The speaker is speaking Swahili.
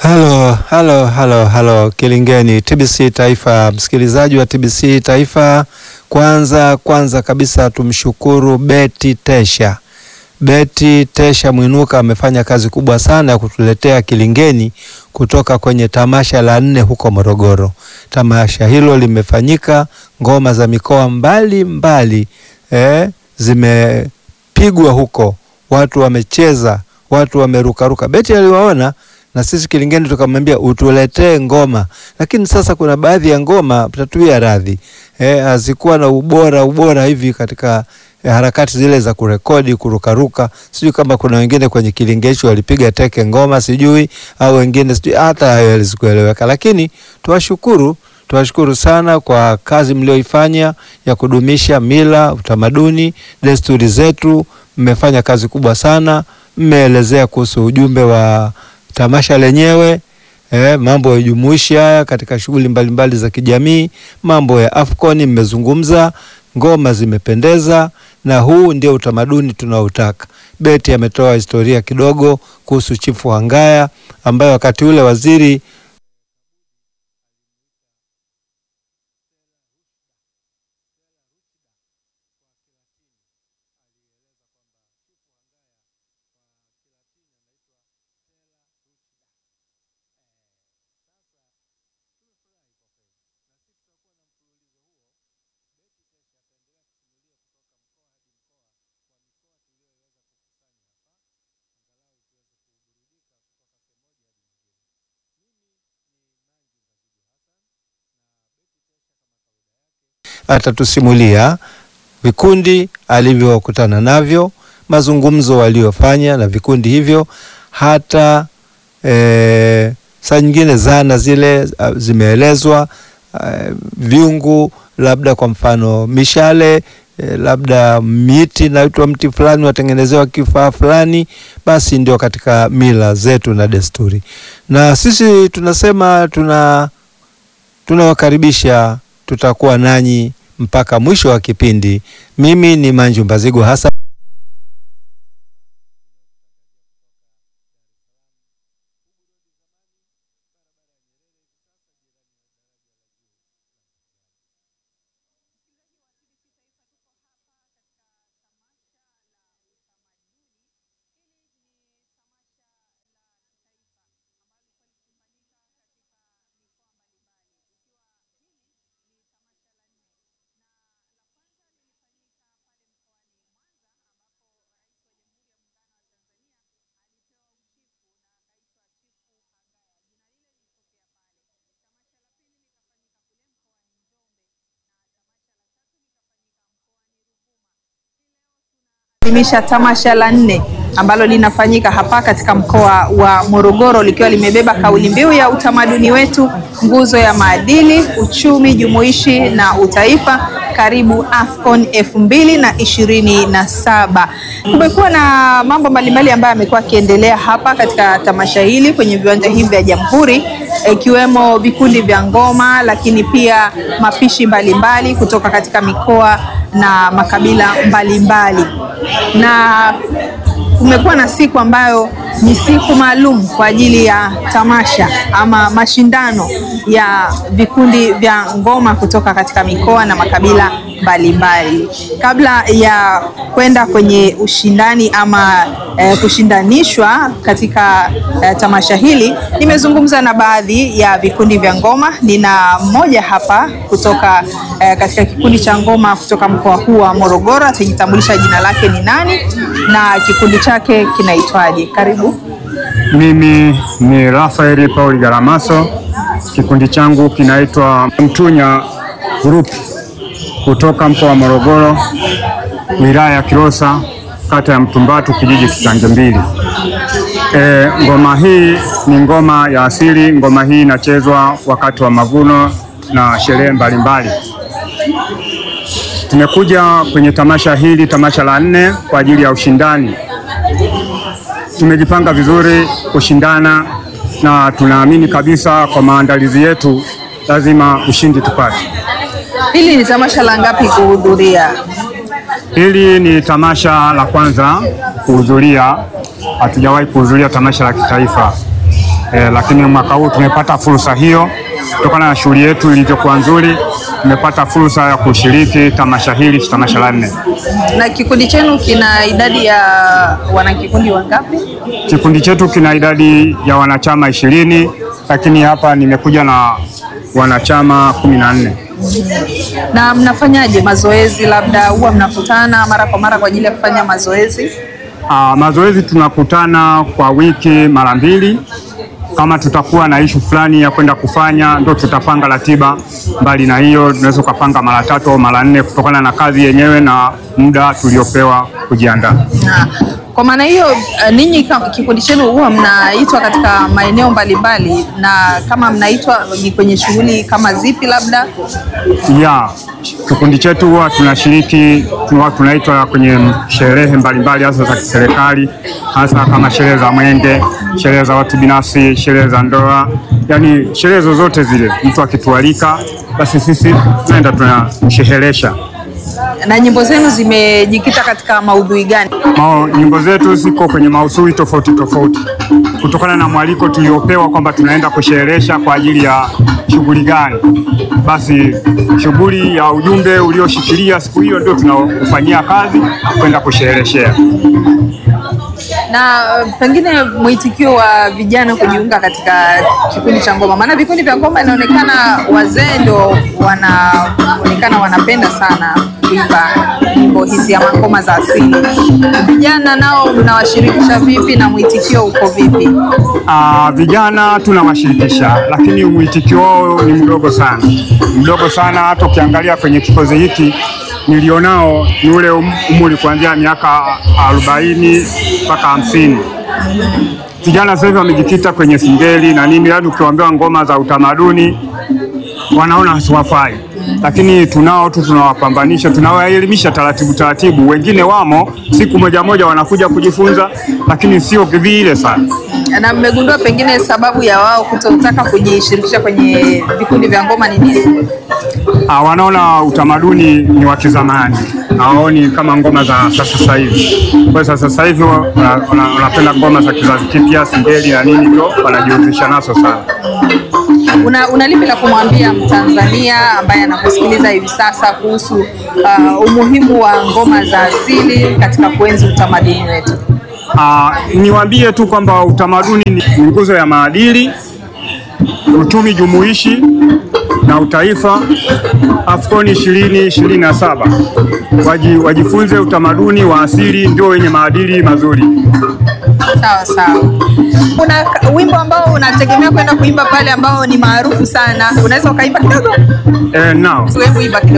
Halo, halo, halo, halo Kilingeni, TBC Taifa, msikilizaji wa TBC Taifa. Kwanza kwanza kabisa tumshukuru Beti Tesha. Beti Tesha Mwinuka amefanya kazi kubwa sana ya kutuletea Kilingeni kutoka kwenye tamasha la nne huko Morogoro. Tamasha hilo limefanyika, ngoma za mikoa mbali mbali eh, zimepigwa huko, watu wamecheza, watu wamerukaruka. Beti aliwaona na sisi Kilingeni tukamwambia utuletee ngoma, lakini sasa kuna baadhi ya ngoma tatuia radhi eh, hazikuwa na ubora ubora hivi katika eh, harakati zile za kurekodi kurukaruka. Sijui kama kuna wengine kwenye Kilingesho walipiga teke ngoma sijui, au wengine sijui, hata hayo yalizikueleweka, lakini tuwashukuru tuwashukuru sana kwa kazi mlioifanya ya kudumisha mila, utamaduni, desturi zetu. Mmefanya kazi kubwa sana, mmeelezea kuhusu ujumbe wa tamasha lenyewe eh, mambo ya jumuishi haya katika shughuli mbalimbali za kijamii, mambo ya Afcon mmezungumza, ngoma zimependeza, na huu ndio utamaduni tunaotaka. Beti ametoa historia kidogo kuhusu Chifu Hangaya ambaye wakati ule waziri atatusimulia vikundi alivyokutana navyo, mazungumzo waliofanya na vikundi hivyo, hata e, saa nyingine zana zile uh, zimeelezwa uh, viungu, labda kwa mfano mishale e, labda miti naitwa mti fulani watengenezewa kifaa fulani, basi ndio katika mila zetu na desturi, na sisi tunasema tuna tunawakaribisha, tutakuwa nanyi mpaka mwisho wa kipindi. Mimi ni Manju Mbazigu hasa adhimisha tamasha la nne ambalo linafanyika hapa katika mkoa wa Morogoro likiwa limebeba kauli mbiu ya utamaduni wetu, nguzo ya maadili, uchumi jumuishi na utaifa. Karibu Afcon elfu mbili na ishirini na saba. Kumekuwa na mambo mbalimbali ambayo yamekuwa yakiendelea hapa katika tamasha hili kwenye viwanja hivi vya Jamhuri, ikiwemo vikundi vya ngoma, lakini pia mapishi mbalimbali mbali kutoka katika mikoa na makabila mbalimbali mbali. Na kumekuwa na siku ambayo ni siku maalum kwa ajili ya tamasha ama mashindano ya vikundi vya ngoma kutoka katika mikoa na makabila mbalimbali mbali. Kabla ya kwenda kwenye ushindani ama eh, kushindanishwa katika eh, tamasha hili, nimezungumza na baadhi ya vikundi vya ngoma. Nina mmoja hapa kutoka eh, katika kikundi cha ngoma kutoka mkoa huu wa Morogoro, atajitambulisha jina lake ni nani na kikundi chake kinaitwaje. Karibu. Mimi ni Rafael Paul Garamaso, kikundi changu kinaitwa Mtunya Group kutoka mkoa wa Morogoro, wilaya ya Kilosa, kata ya Mtumbatu, kijiji Kitange Mbili. E, ngoma hii ni ngoma ya asili. Ngoma hii inachezwa wakati wa mavuno na sherehe mbalimbali. Tumekuja kwenye tamasha hili, tamasha la nne kwa ajili ya ushindani. Tumejipanga vizuri kushindana na tunaamini kabisa kwa maandalizi yetu lazima ushindi tupate. Hili ni tamasha la ngapi kuhudhuria? Hili ni tamasha la kwanza kuhudhuria, hatujawahi kuhudhuria tamasha la kitaifa. eh, lakini mwaka huu tumepata fursa hiyo kutokana na shughuli yetu ilivyokuwa nzuri, tumepata fursa ya kushiriki tamasha hili, tamasha la nne. Na kikundi chenu kina idadi ya wanakikundi wangapi? Kikundi chetu kina idadi ya wanachama ishirini, lakini hapa nimekuja na wanachama kumi na nne. Na mnafanyaje mazoezi? Labda huwa mnakutana mara kwa mara kwa ajili ya kufanya mazoezi? Ah, mazoezi tunakutana kwa wiki mara mbili. Kama tutakuwa na ishu fulani ya kwenda kufanya, ndo tutapanga ratiba. Mbali na hiyo, tunaweza ukapanga mara tatu au mara nne kutokana na kazi yenyewe na muda tuliopewa kujiandaa. Na kwa maana hiyo uh, ninyi kama kikundi chenu huwa mnaitwa katika maeneo mbalimbali, na kama mnaitwa ni kwenye shughuli kama zipi? Labda Ya kikundi chetu huwa tunashiriki, huwa tunaitwa kwenye sherehe mbalimbali, hasa za kiserikali, hasa kama sherehe za mwenge, sherehe za watu binafsi, sherehe za ndoa, yaani sherehe zozote zile. Mtu akitualika, basi sisi tunaenda tunamsherehesha. na nyimbo zenu zimejikita katika maudhui gani? Mao, nyimbo zetu ziko kwenye maudhui tofauti tofauti kutokana na mwaliko tuliopewa kwamba tunaenda kusherehesha kwa ajili ya shughuli gani. Basi shughuli ya ujumbe ulioshikilia siku hiyo ndio tunaofanyia kazi kwenda kushereheshea. Na uh, pengine mwitikio wa vijana kujiunga katika kikundi cha ngoma, maana vikundi vya ngoma inaonekana wazee ndio wanaonekana wanapenda sana kuimba nyimbo hizi ama ngoma za asili. Vijana nao mnawashirikisha vipi na mwitikio uko vipi? Ah, vijana tunawashirikisha, lakini mwitikio wao ni mdogo sana, mdogo sana. Hata ukiangalia kwenye kikozi hiki nilionao ni ule um- umri kuanzia miaka arobaini mpaka hamsini. Vijana sasa hivi wamejikita kwenye singeli na nini, yaani ukiwaambiwa ngoma za utamaduni wanaona hasiwafai, lakini tunao tu, tunawapambanisha, tunawaelimisha taratibu taratibu. Wengine wamo siku moja moja wanakuja kujifunza, lakini sio vile sana. Na mmegundua pengine sababu ya wao kutotaka kujishirikisha kwenye vikundi vya ngoma ni nini? Ah, wanaona utamaduni ni wa kizamani, hawaoni kama ngoma za sasa sasa hivi. Kwa hiyo sasa hivi wa- wana- wana- wanapenda ngoma za kizazi kipya, singeli na nini, ndio wanajihusisha nazo sana. Una, una lipi la kumwambia Mtanzania ambaye anakusikiliza hivi sasa kuhusu uh, umuhimu wa ngoma za asili katika kuenzi utamaduni wetu? Ah, niwaambie tu kwamba utamaduni ni ni nguzo ya maadili, uchumi jumuishi na utaifa. AFCON ishirini ishirini na saba Waji, wajifunze utamaduni wa asili, ndio wenye maadili mazuri. Sawa sawa. Kuna k- wimbo ambao unategemea kwenda kuimba pale ambao ni maarufu sana, unaweza ukaimba kidogo? Eh, now Hebu imba kidogo.